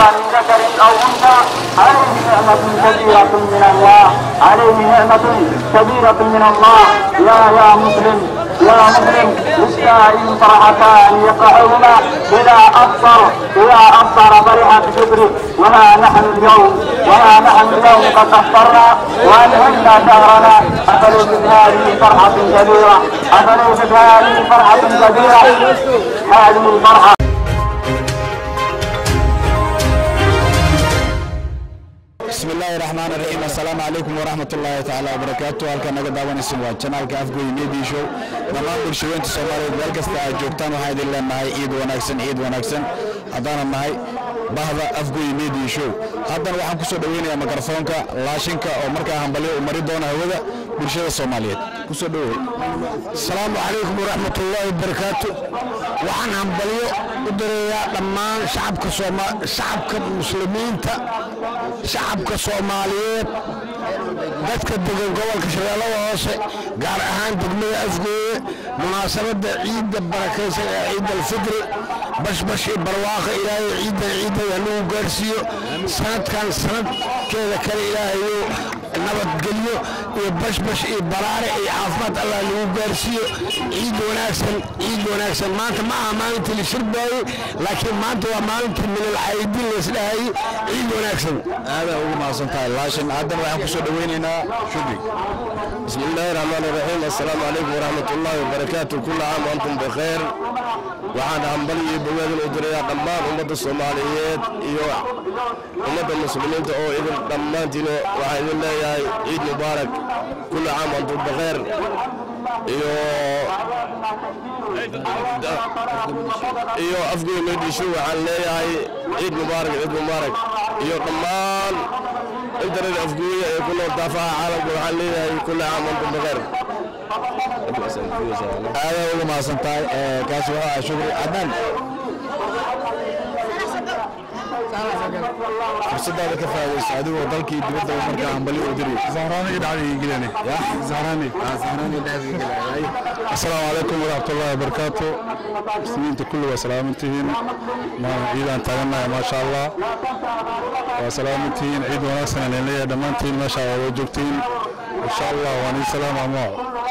من ذكر أو أنثى عليه نعمة كبيرة من الله عليه نعمة كبيرة من الله يا يا مسلم يا مسلم للسائل فرحتان يقعهما إذا أفطر إذا أفطر فرح بشكره وها نحن اليوم وها نحن اليوم قد أفطرنا وأنهينا شهرنا أفليست هذه فرحة كبيرة أفليست هذه فرحة كبيرة هذه الفرحة بسم الله الرحمن الرحيم السلام عليكم ورحمة الله تعالى وبركاته halkan naga daawanaysin waa janaalka afgoy media show dhammaan bulshaweynta soomaaliyeed meel kasta aad joogtaan waxaan idin leenahay ciid wanaagsan ciid wanaagsan haddaanan nahay bahda afgoy media show haddana waxaan kusoo dhaweynayaa mikrofoonka laashinka oo markaa hambalyo u mari doona hawada bulshada soomaaliyeed kusoo dhawow asalaamu calaykum waraxmat ullaahi wabarakaatu waxaan hambalyo u direeyaa dhammaan shacabka sooma shacabka muslimiinta shacabka soomaaliyeed dadka degan gobolka shabeellada hoose gaar ahaan degmada afgooye munaasabadda ciidda barakaysan ee ciid alfitri bashbash iyo barwaaqa ilaahay ciiddan ciiddan hanagu gaarsiiyo sanadkan sanadkeeda kale ilaahayo nabadgelyo iyo bashbash iyo baraare iyo caafimaad allah nagu gaarsiiyo ciid wanaagsan ciid wanaagsan maanta ma aha maalintii la shirbaayey laakiin maanta waa maalintii milal caydin laysdhahayey ciid wanaagsan aadaa ugu mahadsan tahay laashin haddana waxaan kusoo dhaweynaynaa shubri بسم الله الرحمن الرحيم السلام عليكم ورحمة الله وبركاته كل عام وأنتم بخير waxaan hambalyo bogaadin u dirayaa dhammaan ummadda soomaaliyeed iyo ummadda muslimiinta oo idin dhammaantiin waxaan idin leeyahay ciid mubaarak kulli caam antum bakheer iyo iyo afgoy meedhisho waxaan leeyahay ciid mubaarak ciid mubaarak iyo dhammaan intanet afgooya ee ku nool daafaha caalamka waxaan leeyahay kulli caam antum bakheer aadaa ugu mahadsan tahay kaasi wuxuu ahaa shukri adnan fursadaada ka faa'idayso adigoo dalkii dibadda markaa hambalyo u diri زهراني دعوي يجلني ya زهراني zahraani dhaafigelay السلام عليكم ورحمة الله وبركاته مسلمين كله وسلامتهن ما عيدان تاغنا ما شاء الله وسلامتهن عيد وناسنا لله دمانتهن ما شاء الله وجوكتهن إن شاء الله واني سلام أمو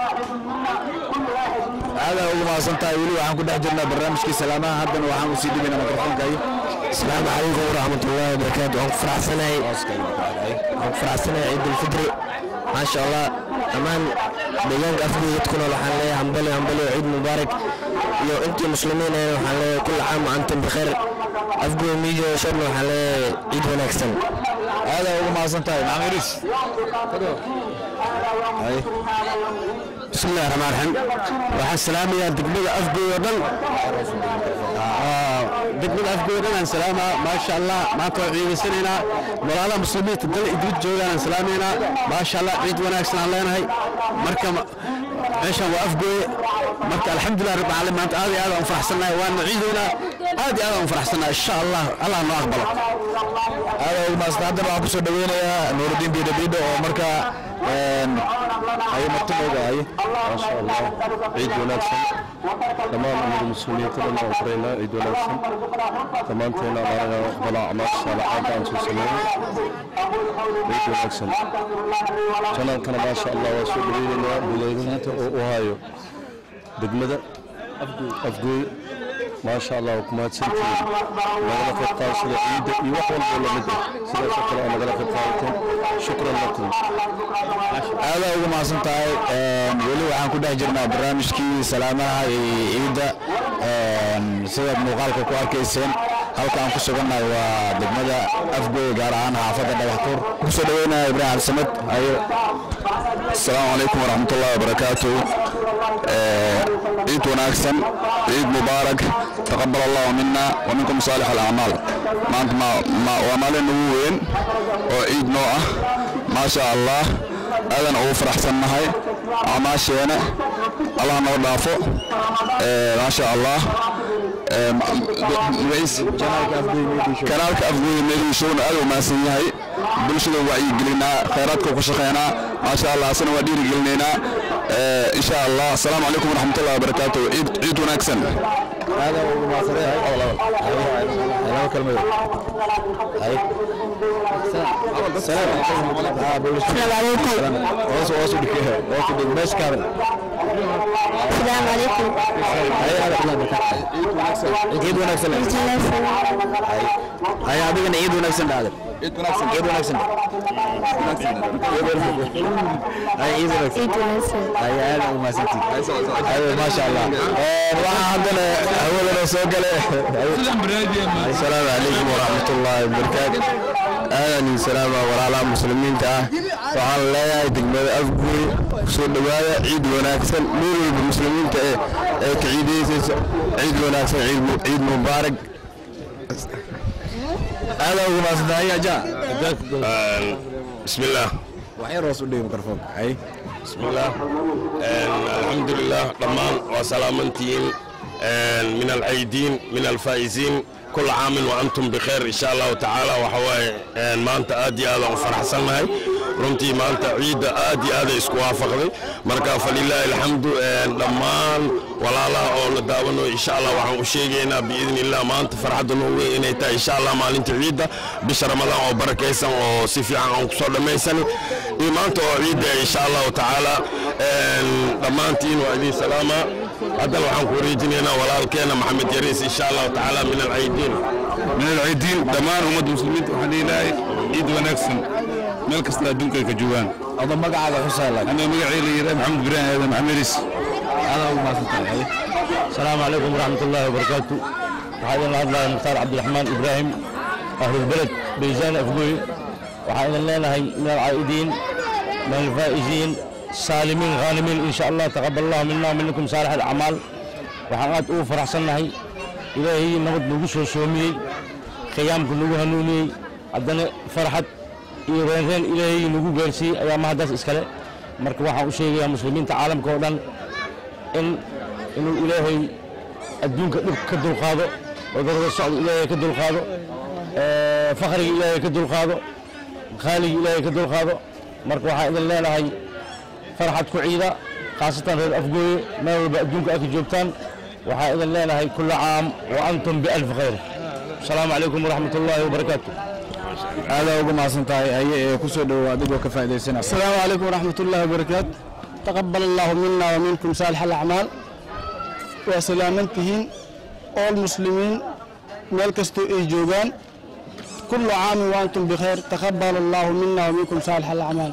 aadaa ugu mahadsan tahay weli waxaan ku dhex jirnaa barnaamijkii salaamaha haddana waxaan usii dhibaynaa mikrofoonka iyo السلام عليكم ورحمة الله وبركاته أنا فرحسناي أنا فرحسناي عيد الفطر ما شاء الله أمان بيان أفضل تكون الحين لي همبلي همبلي عيد مبارك يو أنت مسلمين الحين لي كل عام وأنتم بخير أفضل ميجا شرنا الحين لي عيد ونكسن aadaa ugu mahadsan tahay maxamed iris بسم الله الرحمن الرحيم waxaan salaamayaa degmada afgooy oo dhan degmada afgooy oo dhan aan salaamaa maasha allah maanta waan ciidaysanaynaa walaalaha muslimiinta dal idrid joogaan aan salaamaynaa maasha allah ciid wanaagsan aan leenahay marka ma- meeshan waa afgooye marka alxamdulilah rabbi caalamiin maanta aad iyo aad aan u faraxsannahay waana ciidaynaa aad iyo aad aan u faraxsannahay insha allah allah noo aqbalo aadaa ugu mahadsan haddana waxaan kusoo dhaweynayaa nuurudiin biidho biidho oo markaa ayo martinooga aye ما شاء الله عيد وناكسن تمام أمور المسلمين كلنا أخرينا عيد وناكسن تمام تينا على بلا أعمال صالحات عن سوسنين عيد وناكسن جنان كان ما شاء الله وسؤولين بليغنات أوهايو دقمدة أفقوي ما شاء الله وكما تسنتين نغلا في القاسية عيد يوحول بولا مدة سيدا شكرا نغلا في القاسية شكرا لكم aadaa ugu mahadsan tahay weli waxaan ku dhex jirnaa barnaamijkii salaamaha iyo ciidda sida muuqaalka ku arkayseen halka aan ku sugannahay waa degmada afgooy gaar ahaan xaafadda dhagaxtuur kusoo dhaweynaya ibraahim cabdisamed ayo asalaamu calaykum waraxmatullahi wabarakaatu ciid wanaagsan ciid mubaarak taqabal allahu mina wa minkum saalix alacmaal maanta ma- waa maalin ugu weyn oo ciid noo ah maasha allah aadan ugu faraxsannahay acmaasheena allah noo dhaafo maasha allah kanaalka afgooye meediishowna aad u mahadsan yahay bulshada wacyigelinaa khayraadka ku shaqeynaa maasha allah asana waa dhiirigelinaynaa insha allah asalaamu calaykum waraxmatullahi wabarakaatu ciid ciid wanaagsan هذا هو ما صريح hoos hoos u dhig hoos u dhig meesha ka hadal السلام عليكم ciid wanaagsan hay adigana ciid wanaagsan dhaadan ciid wanaagsan ciid wanaagsan hay ciid wanaagsan عيد وناسة hay aad u mahadsantiid ayo maasha allah waxaa haddana hawadana soo gale asalaamu calaykum waraxmatullaahi wabarakaatu aadan iyo salaama walaalaha muslimiinta ah waxaan leeyahay degmada afguri soo dhowaada ciid wanaagsan meel walba muslimiinta ee ee ka ciidaysaysa ciid wanaagsan ciid mu- ciid mubaarak aadaa ugu mahadsantahay aja بسم الله waxyar hoos u dhigi mikrofoonka hay بسم الله الحمد لله ضمان وسلامتين من العيدين من الفائزين كل عام وانتم بخير ان شاء الله تعالى وحواي ما انت ادي هذا وفرح سنهاي runtii maanta ciidda aad iyo aad ay isku waafaqday marka falilaahi alxamdu dhammaan walaalaha oo na daawanayo insha allah waxaan u sheegaynaa biidni illah maanta farxadda noo weyn inay tahay insha allah maalinta ciidda bisha ramadaan oo barakaysan oo si fiican aan kusoo dhammaysani iyo maanta oo ciidda insha allahu tacaala dhammaantiin waa idiin salaama haddana waxaan ku wareejinaynaa walaalkeena maxamed yariis insha allahu tacaala min alcaydiin من العيدين دمان أمد المسلمين وحنا إلهي عيد ونكسن ملك استا دنكا كجوان adoo magacaaga xusaa laag أنا مقعي لي محمد بران هذا محمد ريس aadaa ugu mahadsantahay السلام عليكم ورحمة الله وبركاته وحايد الله الله مختار عبد الرحمن إبراهيم أهل البلد بيزان أفقوي وحايد الله هي من العائدين من الفائزين سالمين غانمين إن شاء الله تقبل الله منا ومنكم صالح الأعمال وحاقات أو فرح سنهي إلهي نمد نقص وشومي خيامكم نقو هنوني عدنا فرحة إيران رين إلهي نقو قرسي أيام هداس إسكالي مركب waxaan u sheegayaa muslimiinta caalamka oo dhan in inuu ilaahay adduunka dhib ka dulqaado cudurada socda ilaahay ka dulqaado ee, fakriga ilaahay ka dulqaado khaaliga ilaahay ka dulqaado marka waxaan idin leenahay farxad ku ciida khaasatan reer afgooye meel walba adduunka aad ka joogtaan waxaan idin leenahay kula caam wa antum bialf khayr asalaamu calaykum waraxmat ullaahi wabarakaatu aadaa ugu mahadsantahay haye ee ku soo dhowow adigoo ka faa'iidaysanaya السلام عليكم ورحمة الله وبركاته تقبل الله منا ومنكم صالح الأعمال وسلامتهن all المسلمين مال كستو إي جوغان كل عام وأنتم بخير تقبل الله منا ومنكم صالح الأعمال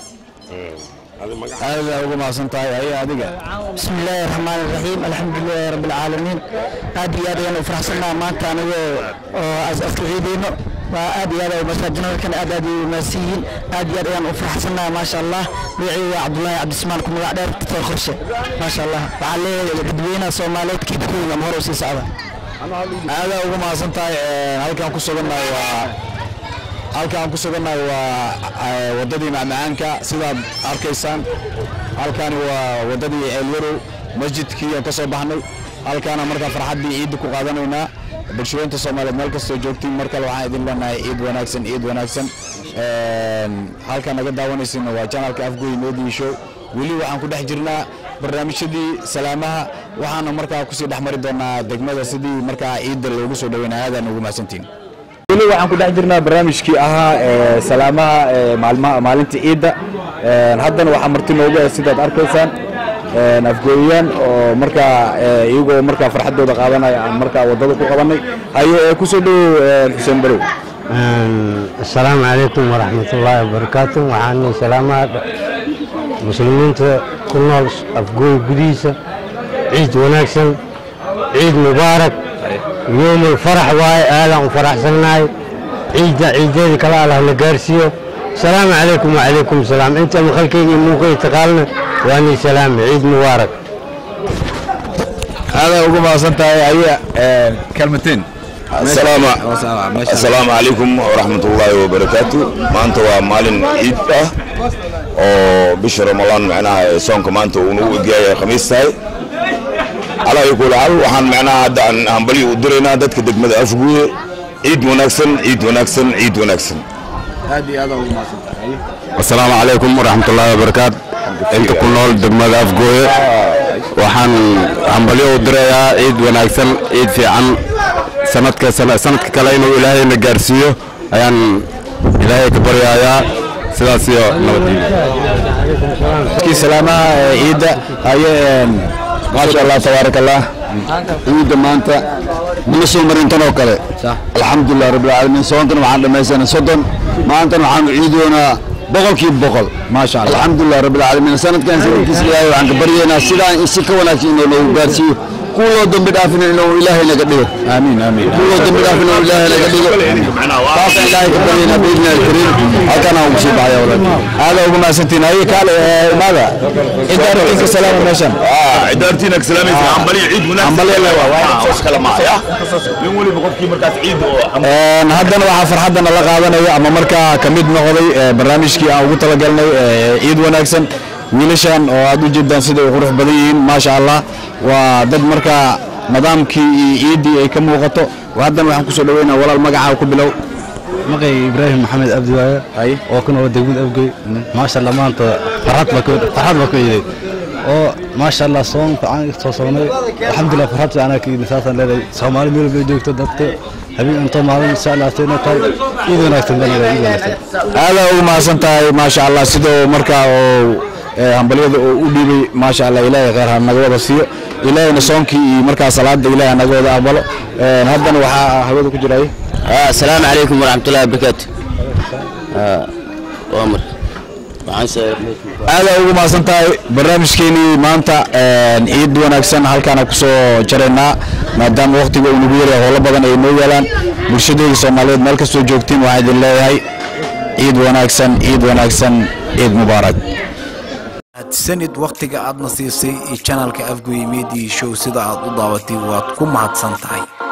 aadaa ugu mahadsantahay haye adiga بسم الله الرحمن الرحيم الحمد لله رب العالمين aad iyo aad ayaan u faraxsannaha maanta anigoo oo aska ciideyno waa aad iyo aad ay masaajinadkan aad aad ay umaadsan yihiin aad iyo aad ayaan u faraxsannaha maasha allah magacaygu waa cabdullaahi cabdismaan ku magac dheer doctor qorshe maasha allah waxaa leeyahay dadweynaha soomaaliyeed kiibkooda ama hore u sii socda aadaa ugu mahadsantahay halkaan ku sugannahay waa halkaan ku sugannahay waa eh, waddadii macmacaanka sidaad arkaysaan halkaani waa waddadii ceelwarow masjidkii aan ka soo baxnay halkaana markaa farxaddii ciidda ku qaadanaynaa bulshooyinta soomaaliyeed meel kastoo joogtiin mar kale waxaan idin leenahay ciid wanaagsan ciid wanaagsan Een, halkaan naga daawanaysana waa janalka afgoy media show weli waxaan ku dhex jirnaa barnaamijyadii salaamaha waxaana markaa kusii dhex mari doonaa degmada sidii markaa ciidda loogu soo dhaweynaya aadaan ugu mahadsantiin weli waxaan ku dhex jirnaa barnaamijkii ahaa ee salaamaha ee maalmaha maalinta ciidda Een, haddana waxaa marti noogu ah sidaad arkaysaan een, afgooyayaan oo markaa ee, iyagoo markaa farxaddooda qaadanaya aan markaa waddada ku qabanay haye ee kusoo dhowow een, xuseen barow asalaamu calaykum waraxmat ullaahi wabarakaatu waxaan salaamaha muslimiinta ku nool afgooy gudihiisa ciid wanaagsan ciid mubaarak yoomul farax waaye aadaan u faraxsannahay ciidda ciideedii kale allah na gaarsiiyo asalaamu calaykum wacalaykum salaam inta maqalkayga iyo muuqayga taqaalna waanii salaame ciid mubaarak aadaa ugu mahadsan tahay haye kalmateen السلام السلام عليكم ورحمة الله وبركاته ما أنت ومالين عيد أو بش رمضان معناها صونك ما أنت ونو جاي خميس هاي على يقول حال وحن معناها هذا عن هنبلي ودرينا دتك دك مد أفقوه عيد ونكسن عيد ونكسن عيد ونكسن aad iyo aadaa ugu mahadsan tahay asalaamu calaykum waraxmatullaahi wabarakaatu inta ku nool degmada afgooye waxaan hambalyo u dirayaa ciid wanaagsan ciid fiican sanadka sana- sanadka kale inuu ilaahayna gaarsiiyo ayaan ilaahay ka baryayaa sidaas iyo nabadgelyo kii salaamaha ee ciidda haye maasha allah tabaaraka allah ciidda maanta mana soo marin tan oo kale alxamdulilah rabbilcaalamiin soontan waxaan dhammaysanay soddon maantana waxaanu ciidoonaa boqolkiiba boqol maasha allah alxamdulilah rabbilcaalamiin sanadkan sanadkiisa ilaahay waxaan ka baryaynaa sidaan si ka wanaagsan inuu noogu gaarsiiyo kuwa loo dambi dhaafina inuu ilaahay naga dhigo amiin amiin kuwa loo dambi dhaafina inuu ilaahay naga dhigo taasaan ilaahay ka baryaynaa biidni alkariim halkaan aan ugu sii baxaya walaal aada ugu mahadsantiin haye kaale ee, imaada cidda arrinka salaama meeshan cidaartiina ka salaamaysa hambali ciid munaasabnin weliba qofkii markaas ciid oo Een, haddana waxaa farxaddana la qaadanaya ama markaa ka mid noqday ee, barnaamijkii aan ugu talagalnay ee, ciid wanaagsan wiilashan oo aad u jeedaan sida ay qurux badan yihiin maasha allah waa dad markaa nidaamkii iyo ciiddii ay ka muuqato haddana waxaan kusoo dhaweynaa walaal magacaa ku bilow maqay ibraahim maxamed abdi waaye oo ku nool degmada abgey maasha allah maanta farxad baa ku- farxad baa ku iiday oo maasha allah soonka aan soo soonnay alxamdulilah farxad anaa ka iiday saasaan leedahay soomaali meel bay joogto dadka habeen intoo maalin insha allah sayna tahay iid wanaagsan baan leedahay iid wanaagsan aada ugu mahadsan tahay maasha allah sidoo markaa oo ee, hambalyada oo u dhiibay maasha allah ilaahay khayr ha naga wada siiyo ilaahayna soonkii iyo markaa salaada ilaahay ha naga wada aqbalo Een, haddana waxaa hawada ku jiray السلام عليكم ورحمة الله وبركاته وامر aada ugu mahadsan tahay barnaamijkeenii maanta een, ciid wanaagsan halkaana kusoo jaraynaa maadaama waqtiga uu nagu yaryahay howlo badan ay noo yaalaan bulshadeeda soomaaliyeed meel kastoo joogtiin waxaa idin leeyahay ciid wanaagsan ciid wanaagsan ciid mubaarak sanid wakhtiga aadna siisay iyo janalka afgoy media show sida aad u daabatay waad ku mahadsan tahay